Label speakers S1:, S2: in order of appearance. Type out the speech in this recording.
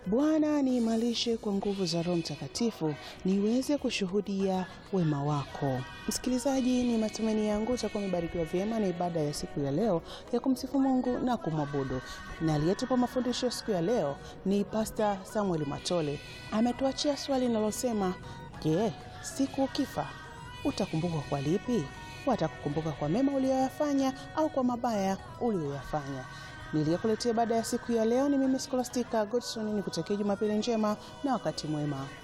S1: Bwana niimarishe kwa nguvu za Roho Mtakatifu niweze kushuhudia wema wako. Msikilizaji, ni matumaini yangu utakuwa umebarikiwa vyema na ibada ya siku ya leo ya kumsifu Mungu na kumwabudu. Na aliyetupa mafundisho siku ya leo ni Pasta Samuel Matole. Ametuachia swali linalosema, je, siku ukifa utakumbukwa kwa lipi? Watakukumbuka kwa mema uliyoyafanya au kwa mabaya uliyoyafanya? Niliyekuletea baada ya siku ya leo ni mimi Scholastica Godson, ni kutakia Jumapili njema na wakati mwema.